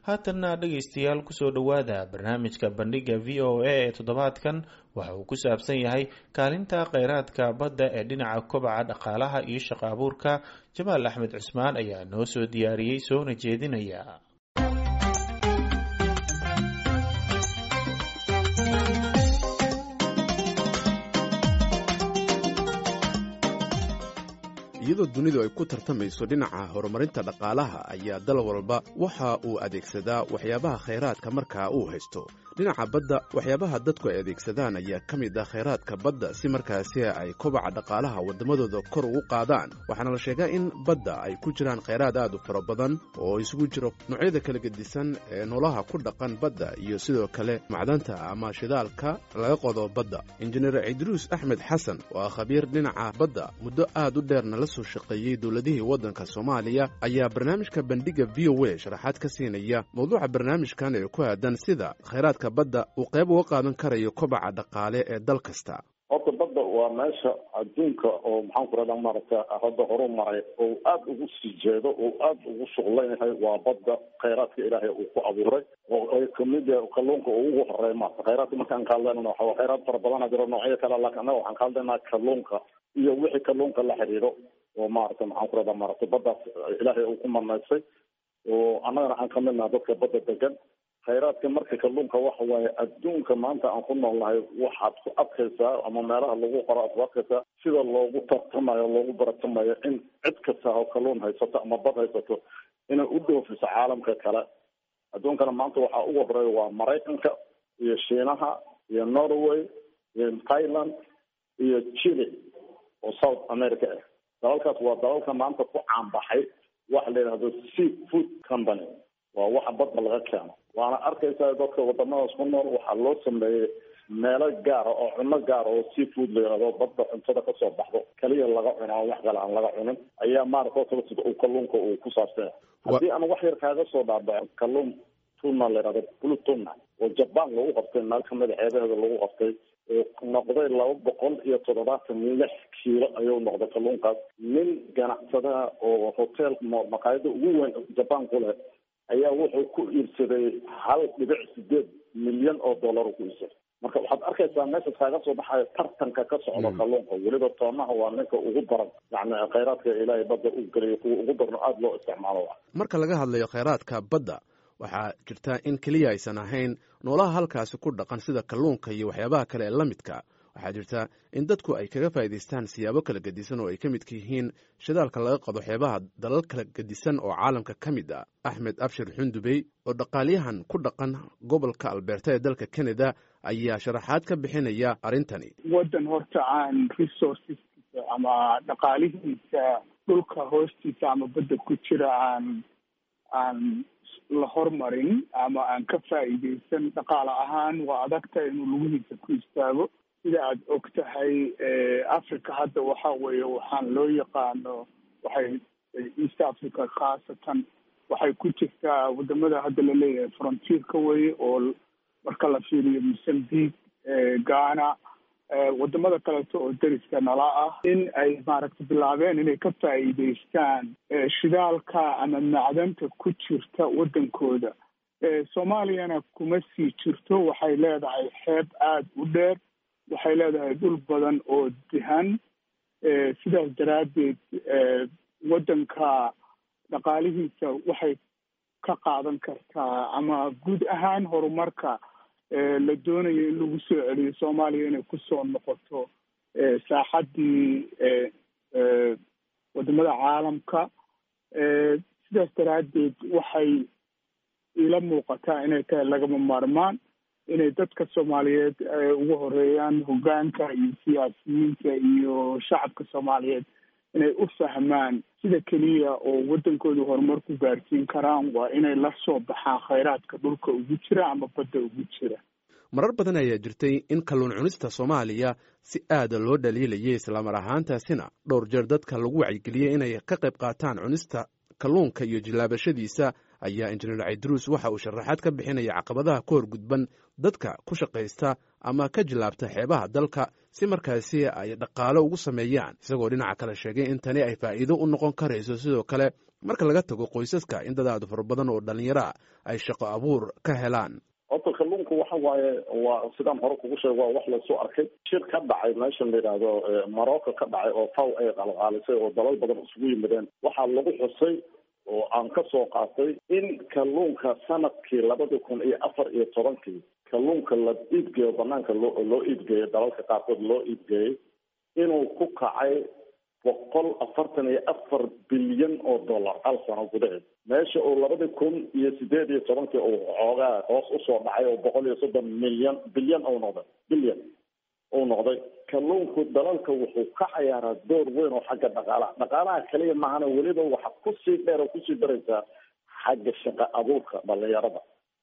haatanna dhegaystayaal kusoo dhowaada barnaamijka bandhiga v o a ee toddobaadkan waxa uu ku saabsan yahay kaalinta kheyraadka badda ee dhinaca kobaca dhaqaalaha iyo shaqo abuurka jamaal axmed cusmaan ayaa noo soo diyaariyey soona jeedinaya iyadoo dunidu ay ku tartamayso dhinaca horumarinta dhaqaalaha ayaa dal walba waxa uu adeegsadaa waxyaabaha khayraadka markaa uu haysto dhinaca badda waxyaabaha dadku ay adeegsadaan ayaa ka mid ah khayraadka badda si markaasi ay kobaca dhaqaalaha waddamadooda kor ugu qaadaan waxaana la sheegaa in badda ay ku jiraan khayraad aad u fara badan oo isugu jiro noocyada kala gedisan ee noolaha ku dhaqan badda iyo sidoo kale macdanta ama shidaalka laga qodo badda injineer cidruus axmed xasan oo ah khabiir dhinaca badda muddo aad u dheerna la soo shaqeeyey dowladihii waddanka soomaaliya ayaa barnaamijka bandhiga v o a sharaxaad ka siinaya mawduuca barnaamijkan ee ku aadan sida khayraadka badda uu qayb uga qaadan karayo kobaca dhaqaale ee dal kasta horta badda waa meesha adduunka oo maxaan ku rahdaa maaragta hadda horu maray oo aada ugu sii jeedo oo aada ugu shuqlan yahay waa badda khayraadka ilaahay uu ku abuuray oo ay kamid yahay kalluunka oo ugu horeey maarata khayraadka markaan ka hadlaynana waxa khayraad fara badana jiro noocyo kale laakiin annaga waxaan ka hadlaynaa kalluunka iyo wixii kalluunka la xiriiro oo maarata maxaan ku rahdaa maaragta baddaas ilaahay uu ku manaysay oo annagana aan kamid naha dadka badda degan khayraadka marka kalluunka waxa waaye adduunka maanta aan ku noolnahay waxaad ku adkaysaa ama meelaha lagu qoro aad ku adkaysaa sida loogu tartamayo loogu baratamayo in cid kasta oo kalluun haysato ama bad haysato inay u dhoofiso caalamka kale adduunkana maanta waxaa ugu horeeya waa maraykanka iyo shiinaha iyo norway iyo thailand iyo chile oo south america ah dalalkaas waa dalalka maanta ku caanbaxay waxa la yidhahdo sea food company waa waxa badda laga keeno waana arkaysaa dadka wadamadaas ku nool waxaa loo sameeyey meelo gaara oo cuno gaara oo sea food la yihahdo badda cuntada kasoo baxdo kaliya laga cuno aan wax kale aan laga cunin ayaa maarata sida uu kalluunka uu ku saabsanya haddii aan wax yar kaaga soo dhaabaco kalluun tuna la yihahdo blue tuna oo jaban lagu qabtay meel kamida ceebaheeda lagu qabtay oo noqday laba boqol iyo toddobaatan lix kiilo ayuu noqday kalluunkaas nin ganacsadaha oo hotel maqaayada ugu weyn jaban ku leh ayaa wuxuu ku iibsaday hal dhibic sideed milyan oo dollar ku iibsaday marka waxaad arkaysaa meesha kaaga soo baxayo tartanka ka socdo kalluunka weliba toonaha waa ninka ugu daran yani khayraadka ilaahay badda u geliyo kuwa ugu darno aada loo isticmaalo marka laga hadlayo khayraadka badda waxaa jirta in keliya aysan ahayn noolaha halkaasi ku dhaqan sida kalluunka iyo waxyaabaha kale ee la midka waxaa jirta in dadku ay kaga faa'idaystaan siyaabo kala gedisan oo ay ka midka yihiin shidaalka laga qado xeebaha dalal kala gedisan oo caalamka ka mid ah axmed abshir xundubey oo dhaqaalyahan ku dhaqan gobolka albeerta ee dalka canada ayaa sharaxaad ka bixinaya arrintani waddan horta aan resourceskiisa ama dhaqaalihiisa dhulka hoostiisa ama badda ku jira aan aan la hormarin ama aan ka faa'iidaysan dhaqaale ahaan waa adagta inuu lugihiisa ku istaago sida aada og tahay africa hadda waxa weeye waxaan loo yaqaano waxay east africa khaasatan waxay ku jirtaa wadamada hadda laleeyahay frontierka weye oo marka la fiiriyo mozambique ghana wadamada kaleeto oo deriska nala ah in ay maaragtay bilaabeen inay ka faa'iidaystaan shidaalka ama macdanta ku jirta waddankooda soomaaliyana kuma sii jirto waxay leedahay xeeb aada u dheer waxay leedahay dhul badan oo dihan sidaas daraaddeed waddanka dhaqaalihiisa waxay ka qaadan kartaa ama guud ahaan horumarka la doonayo in lagu soo celiyo soomaaliya inay kusoo noqoto saaxaddii wadamada caalamka sidaas daraaddeed waxay ila muuqataa inay tahay lagama maarmaan inay dadka soomaaliyeed ugu horeeyaan hoggaanka iyo siyaasiyiinta iyo shacabka soomaaliyeed inay u fahmaan sida keliya oo waddankooda horumar ku gaarsiin karaan waa inay la soo baxaan khayraadka dhulka ugu jira ama badda ugu jira marar badan ayaa jirtay in kalluun cunista soomaaliya si aada loo dhaliilayay islamar ahaantaasina dhowr jeer dadka lagu wacyigeliyey inay ka qayb qaataan cunista kalluunka iyo jilaabashadiisa ayaa injineer cidruus waxa uu sharaxaad ka bixinaya caqabadaha ka hor gudban dadka ku shaqaysta ama ka jilaabta xeebaha dalka si markaasi ay dhaqaalo ugu sameeyaan isagoo dhinaca kale sheegay in tani ay faa'iido u noqon karayso sidoo kale marka laga tago qoysaska in dad aad fara badan oo dhallinyara ay shaqo abuur ka helaan horta kalluunku waxa waaye waa sidaan hore kugu sheeg waa wax lasoo arkay shir ka dhacay meeshan la yidhaahdo morocco ka dhacay oo faw ay qalqaalisay oo dalal badan isugu yimideen waxaa lagu xusay oo aan ka soo qaatay in kalluunka sanadkii labada kun iyo afar iyo tobankii kalluunka la iibgeeyo banaanka loo loo iibgeeyo dalalka qaarkood loo iibgeeyey inuu ku kacay boqol afartan iyo afar bilyan oo dollar hal sano gudaheed meesha uu labadii kun iyo sideed iyo tobankii uu xoogaa hoos usoo dhacay oo boqol iyo soddon milyan bilyan uu noqday bilyan uu noqday kalluunku dalalka wuxuu ka cayaaraa door weyn oo xagga dhaqaalaha dhaqaalaha kaliya maahana weliba waxa kusii dheer oo kusii daraysaa xagga shaqa abuurka dhalinyarada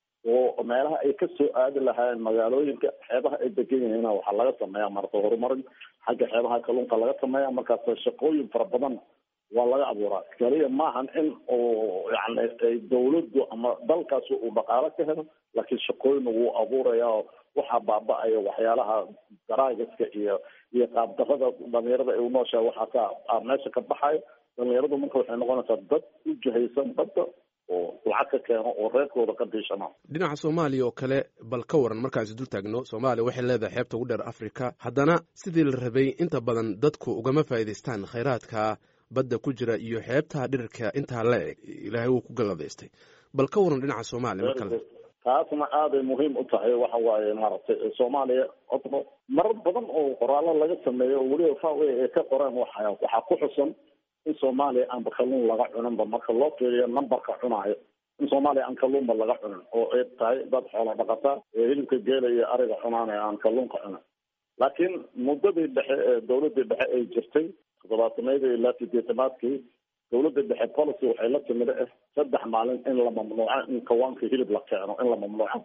oo meelaha ay ka soo aadi lahaayeen magaalooyinka xeebaha ay degan yihiin waxaa laga sameeyaa marka horumarin xagga xeebaha kalluunka laga sameeya markaas shaqooyin fara badan waa laga abuuraa kaliya maahan in uu yani dawladdu ama dalkaasi uu dhaqaalo ka helo laakiin shaqooyin wuu abuuraya oo waxaa baaba-aya waxyaalaha daraagiska iyo iyo qaabdarada dhalinyarada ay unooshaha waxaasaa meesha ka baxayo dhalinyaradu marka waxay noqonaysaa dad u jihaysan badda oo lacag ka keeno oo reerkooda ka diishana dhinaca soomaaliya oo kale bal ka waran markaasi dul taagno soomaaliya waxay leedahay xeebta ugu dheer africa haddana sidii la rabay inta badan dadku ugama faa'iidaystaan khayraadka badda ku jira iyo xeebta dhirirka intaa la eg ilaahay wuu ku galladaystay bal ka waran dhinaca soomaaliya mar kale taasna aaday muhiim u tahay waxa waaye maaragtay soomaaliya odmo marar badan oo qoraallo laga sameeyo oo weliba fa ay ka qoreen waxa waxaa ku xusan in soomaaliya aanba kalluun laga cuninba marka loo fiiriyo numberka cunaayo in soomaaliya aan kalluunba laga cunin oo ay tahay dad xoola dhaqataa ee hilibka geela iyo ariga cunaanaya aan kalluunka cunin laakiin muddadii dhexe ee dawladii dhexe ay jirtay toddobaatameydii ilaa sideetamaadkii dawladda dhexe policy waxay la timid ah saddex maalin in la mamnuuco in kawaanka hilib la keeno in la mamnuuco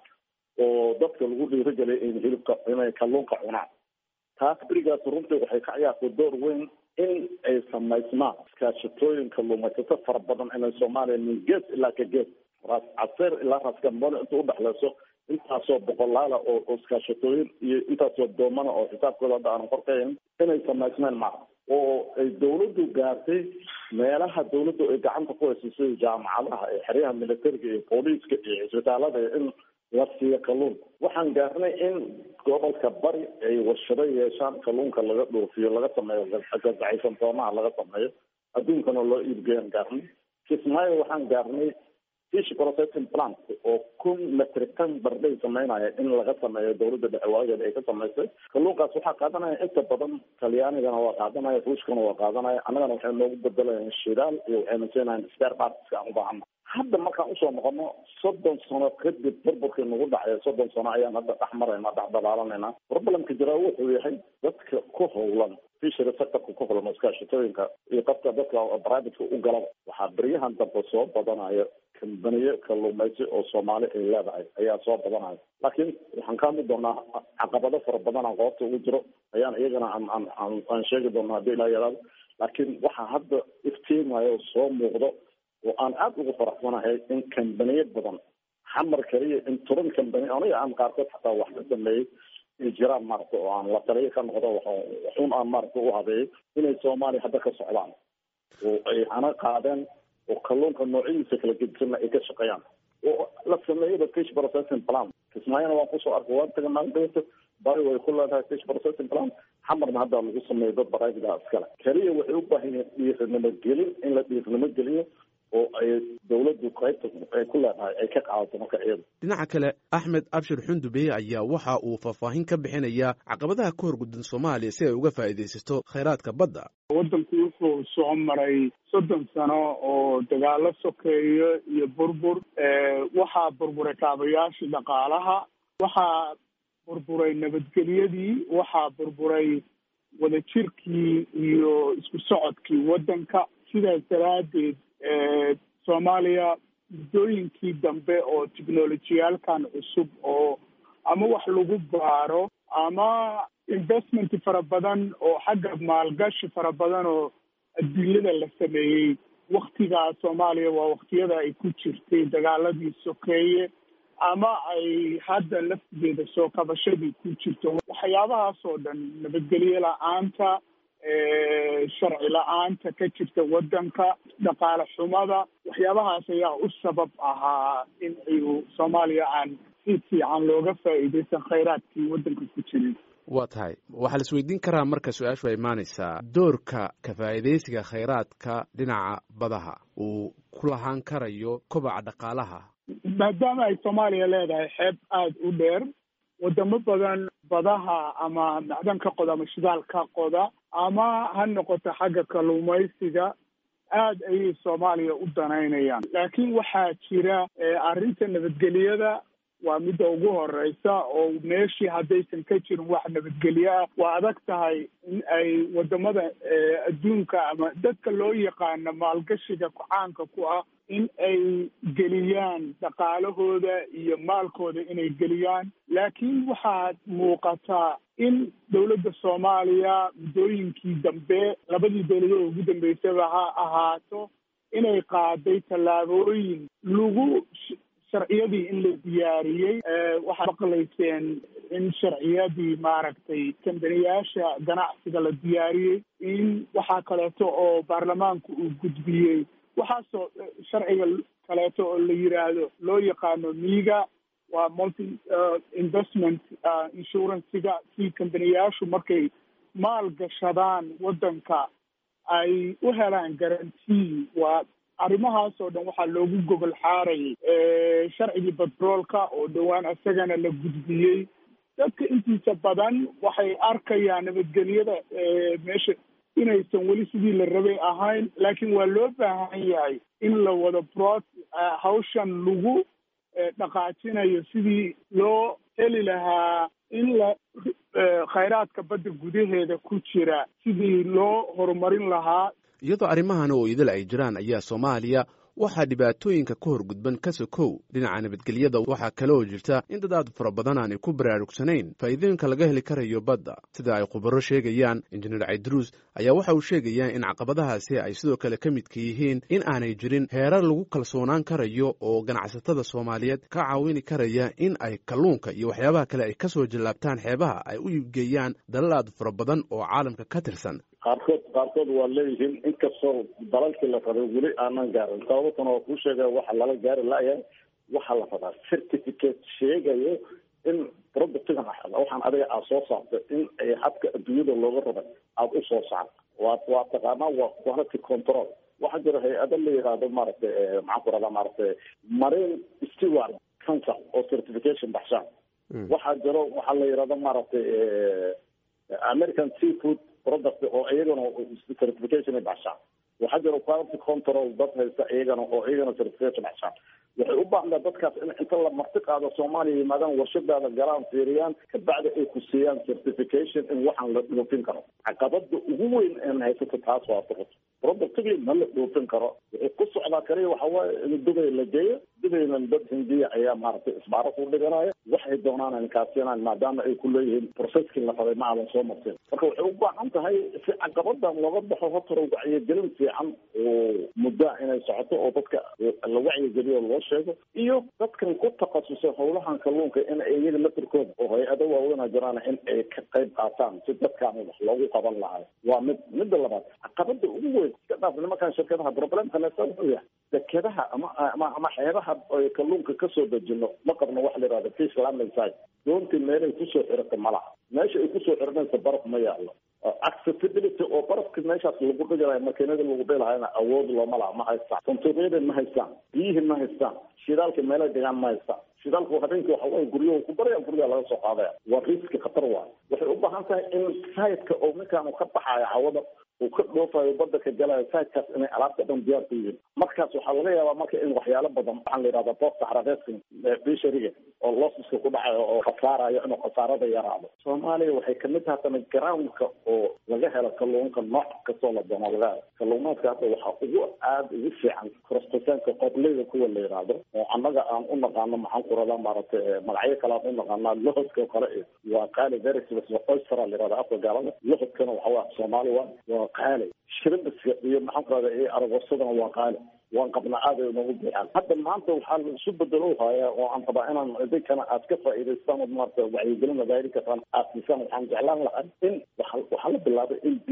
oo dadka lagu dhiirigeliya in hilibka inay kalluunka cunaan taas berigaas runtii waxay ka ciyaartay door weyn in ay samaysmaan iskaashatooyin kalluumaysato fara badan inay soomaaliya min gees ilaa ka gees raas caseer ilaa raas gambone inta udhexleyso intaasoo boqolaala oo oo iskaashatooyin iyo intaasoo doomana oo xisaabkooda hadda aanan qorkayn inay samaysmeen maaha oo ay dawladdu gaartay meelaha dawladdu ay gacanta ku hayso sida jaamacadaha ee xeryaha militariga iyo booliiska iyo cisbitaalada in la siiyo kalluun waxaan gaarnay in gobolka bari ay warshado yeeshaan kalluunka laga dhoofiyo laga sameeyo gazacaysan toomaha laga sameeyo adduunkana loo iibgeeyaan gaarnay kismaayo waxaan gaarnay fish processing plant oo kun metric ton bardhay sameynaya in laga sameeyo dawladda dhexe waageeda ay ka samaysay kalluunkaas waxaa qaadanaya inta badan talyaanigana waa qaadanaya ruushkana waa qaadanaya annagana waxay noogu bedelayaan shidaal iyo waxayna siinayaan spare partska aan u baahana hadda markaan usoo noqono soddon sano kadib burburkii nagu dhacay soddon sano ayaan hadda dhex marayna dhex dabaalanayna problemka jiraa wuxuu yahay dadka ku howlan fishery sectorka ku howlan iskaashatooyinka iyo qofka dadka privateka u galaba waxaa beryahan dambe soo badanaya kambaniye kalluumaysi oo soomaali ay leedahay ayaa soo badanaya laakiin waxaan ka hadli doonaa caqabado fara badan aan qoobta ugu jiro ayaan iyagana aan aan aan aan sheegi doonaa haddii ilaa yaraado laakiin waxaa hadda iftiimayo soo muuqdo oo aan aada ugu faraxsanahay in kambaniye badan xamar kaliya in turan kambani aniga aan qaarkood xataa wax ka sameeyey ay jiraan maaragta oo aan la taliyo ka noqdo waxun aan maaragta u habeeyo inay soomaaliya hadda ka socdaan oo ay hana qaadeen oo kalluunka noocyadiisa kala gedisanna ay ka shaqeeyaan oo la sameeyaba fish processing plan kismaayana waan kusoo arkay waan taga maalin dhawata bari way ku leedahay fish processing plan xamarna hadda lagu sameeyo dad baraajidaha iskale keliya waxay u baahan yihiin dhiirnimo gelin in la dhiirnimo geliyo oo ay dawladdu qaybta ay ku leedahay ay ka qaadato marka iyada dhinaca kale axmed abshir xundubey ayaa waxa uu faahfaahin ka bixinayaa caqabadaha ka horguddan soomaaliya si ay uga faa'iidaysato khayraadka badda waddanku wuxuu soo maray soddon sano oo dagaalo sokeeyo iyo burbur waxaa burburay kaabayaashii dhaqaalaha waxaa burburay nabadgelyadii waxaa burburay wadajirkii iyo isku socodkii waddanka sidaas daraaddeed soomaaliya muddooyinkii dambe oo technolojiyaalkan cusub oo ama wax lagu baaro ama investment fara badan oo xagga maalgashi fara badan oo adduunyada la sameeyey waktigaa soomaaliya waa waktiyada ay ku jirtay dagaaladii sokeeye ama ay hadda laftigeeda soo kabashadii ku jirto waxyaabahaas oo dhan nabadgelyo la-aanta sharci la-aanta ka jirta waddanka dhaqaale xumada waxyaabahaas ayaa u sabab ahaa in ayu soomaaliya aan si fiican looga faa'iidaysan khayraadkii waddanka ku jiray waa tahay waxaa la isweydiin karaa marka su-aashu ay imaanaysaa doorka ka faa'iidaysiga khayraadka dhinaca badaha uu ku lahaan karayo kobaca dhaqaalaha maadaama ay soomaaliya leedahay xeeb aada u dheer wadamo badan badaha ama macdanka qoda ama shidaalka qoda ama ha noqoto xagga kalluumaysiga aada ayay soomaaliya u danaynayaan laakiin waxaa jira arrinta nabadgelyada waa midda ugu horeysa oo meeshii haddaysan ka jirin wax nabadgelyo ah waa adag tahay in ay wadamada adduunka ama dadka loo yaqaano maalgashiga kucaanka ku ah in ay geliyaan dhaqaalahooda iyo maalkooda inay geliyaan laakiin waxaad muuqataa in dowladda soomaaliya muddooyinkii dambe labadii dowladood ugu dambeysaba ha ahaato inay qaaday tallaabooyin lagu sharciyadii in la diyaariyey waxaad maqlayseen in sharciyadii maaragtay kambaniyaasha ganacsiga la diyaariyey in waxaa kaleeto oo baarlamaanku uu gudbiyey waxaasoo sharciga kaleeto oo la yiraahdo loo yaqaano miiga waa multi investment insurancega si kambaniyaashu markay maal gashadaan waddanka ay u helaan garantii waa arrimahaas oo dhan waxaa loogu gogol xaarayay sharcigii batroolka oo dhowaan isagana la gudbiyey dadka intiisa badan waxay arkayaan nabadgelyada meesha inaysan weli sidii la rabay ahayn laakiin waa loo baahan yahay in la wado brod hawshan lagu dhaqaajinayo sidii loo heli lahaa in la khayraadka badda gudaheeda ku jira sidii loo horumarin lahaa iyadoo arrimahan oo idil ay jiraan ayaa soomaaliya waxaa dhibaatooyinka ka hor gudban ka sokow dhinaca nabadgelyada waxaa kale oo jirta in dad aad fara badan aanay ku baraarugsanayn faa'iidooyinka laga heli karayo badda sida ay khubaro sheegayaan injineer caydruus ayaa waxa uu sheegayaa in caqabadahaasi ay sidoo kale ka midka yihiin in aanay jirin heerar lagu kalsoonaan karayo oo ganacsatada soomaaliyeed ka caawini karaya in ay kalluunka iyo waxyaabaha kale ay kasoo jallaabtaan xeebaha ay u iibgeeyaan dalal aad fara badan oo caalamka ka tirsan qaarkood qaarkood waa leeyihiin inkastoo dalalkii la rabay weli aanan gaarin sababtana waa kuu sheegaya waxa lala gaari layahay waxaa la rabaa certificate sheegayo in productigan waxaan adiga aad soo saartay in ay hadka adduunyada looga rabay aada u soo saarto waa waa taqaanaa waa quality control waxaa jira hay-ado la yihahdo maaragtay maxaan ku rahdaa maaragtay marine steward council oo certification baxshaan waxaa jiro waxaa la yihahdo maaragtay american seafood product oo iyagana certification ay baxshaan waxaa jira quality control dad haysta iyagana oo iyagana certification baxshaan waxay u baahnaa dadkaas in inta la marti qaado soomaaliya yimaadaan warshadaada galaan fiiriyaan kabacdi ay ku siiyaan certification in waxaan la dhoofin karo caqabada ugu weyn een haysato taas waa product productigii ma la dhoofin karo wuxuu ku socdaa kaliya waxa waaye in dubay la geeyo dubayna dad hindiya ayaa maaragtay isbaaro ku dhiganaya waxay doonaan ay kaasiinaan maadaama ay ku leeyihiin processkii la rabay ma aadan soo marteen marka waxay u baahan tahay si caqabadan looga baxo hortara wacyigelin fiican oo muddaa inay socoto oo dadka la wacyigeliyo loo sheego iyo dadkan ku takhasusay howlahan kalluunka in iyaga lafirkooda oo hay-ado waaweyn jiraan in ay ka qayb qaataan si dadkaan wax loogu qaban lahayo waa mid midda labaad caqabada ugu weyn iska dhaaf nimankan shirkadaha problemka neesa wuxuu yahay dekedaha ama ama ama xeebaha ay kalluunka kasoo dejino ma qabno waxa la yihahda fish landing site doontii meelay kusoo xirata malaha meesha ay kusoo xiranaysa baraf ma yaalo accessibility oo barafka meeshaas lagu dhigalayo makiinada lagu dhilahayna awood looma laha ma haystaan santuuqyada ma haystaan biyihii ma haystaan shidaalka meelay dhigaan ma haystaan shidaalku habeenkii waxa waye guryahu ku baraya guryaha laga soo qaadaya waa riski khatar waayo waxay u baahan tahay in sayidka oo ninkaan ka baxayo hawada uu ka dhoofayo badda ka galayo sayidkaas inay alaabta dhan diyaar ku yihiin markaas waxaa laga yaabaa marka in waxyaalo badan waxaan la yidhahda boosta xarabeedka bishariga oo losiska ku dhacayo oo khasaarayo inuu khasaarada yaraado soomaaliya waxay kamid tahay tana groundka oo laga helo kalluunka nooc kastoo la doono laga helo kalluumaadka hadda waxaa ugu aada ugu fiican korostasaanka qobleyda kuwa la yidhaahdo oo annaga aan u naqaano maxaan ku radaa maaragtay magacyo kale aan u naqaanaa lohodka kale waa qaali verisbs oystera la yihahda afka gaalada lohodkana waxa waa soomaali waa waa qaali shrimbiska iyo maxaan ku rahdaa iyo aragosadana waa qaali waan qabnaa aada ay noogu buuxaan hadda maanta waxaa la isu bedelo haya oo aan rabaa inaan idinkana aad ka faa'iidaystaan oo maarata wacyigelin madaahiri kartaan aad siisaan waxaan jeclaan lahaa in waxa waxaa la bilaabay in biyo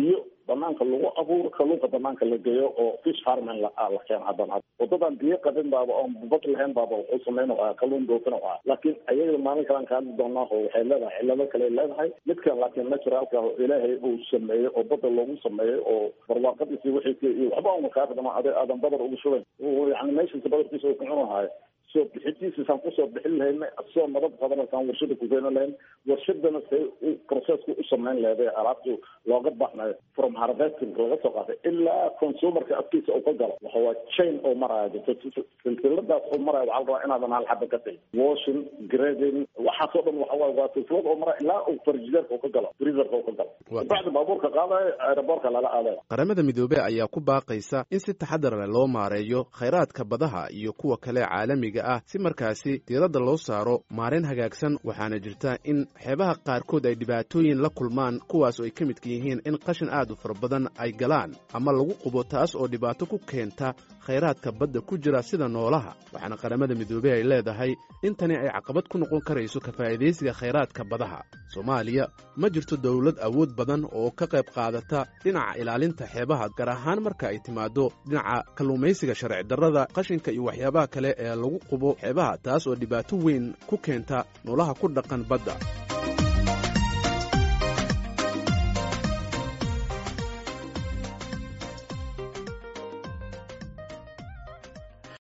banaanka lagu abuuro kalluunka banaanka la geeyo oo fish farming la la keeno haddana wadadan biyo qabin baaba oon bad lahayn baaba wuxuu sameyn ah kalluun dhoofin ah laakiin ayaga maalin kalaan ka hadli doonaa oo waxay leedahay cillado kale leedahay midkan laakiin naturalka oo ilaahay uu sameeyey oo badda loogu sameeyey oo barwaaqadiisi wixii iyo waxba una kaa dhama ade aadan badar ugu shubayn yani meeshiisa badarkiisa uu ku cunahayo soo bixintiisasaan kusoo bixin lahayn soo nabad qadanasaan warshada ku keeni lahayn warshadana say processku u samayn leeday alaabtu looga baxnayo from harvesting laga soo qaatay ilaa consumerka afkiisa uu ka galo waxawaa chain oo maraya jirto silsiladaas oo maraya waxaa la rabaa inaadan hal xaba ka tagin washing grading waxaasoo dhan waxa waaye waa silsilad oo maraya ilaa uu farjideerka uu ka galo freezerka uu ka galo bacdi baabuurka qaadayo aeroboortka lala aadayo qaramada midoobey ayaa ku baaqaysa in si taxadar leh loo maareeyo khayraadka badaha iyo kuwa kale caalamiga ah si markaasi diiradda loo saaro maarayn hagaagsan waxaana jirta in xeebaha qaarkood ay dhibaatooyin la kulmaan kuwaas oo ay ka midka yihiin in qashin aad u fara badan ay galaan ama lagu qubo taas oo dhibaato ku keenta khayraadka badda ku jira sida noolaha waxaana qaramada midoobey ay leedahay in tani ay caqabad ku noqon karayso ka faa'iidaysiga khayraadka badaha soomaaliya ma jirto dowlad awood badan oo ka qayb qaadata dhinaca ilaalinta xeebaha gaar ahaan marka ay timaaddo dhinaca kalluumaysiga sharci darrada qashinka iyo waxyaabaha kale ee lagu qubo xeebaha taas oo dhibaato weyn ku keenta noolaha ku dhaqan badda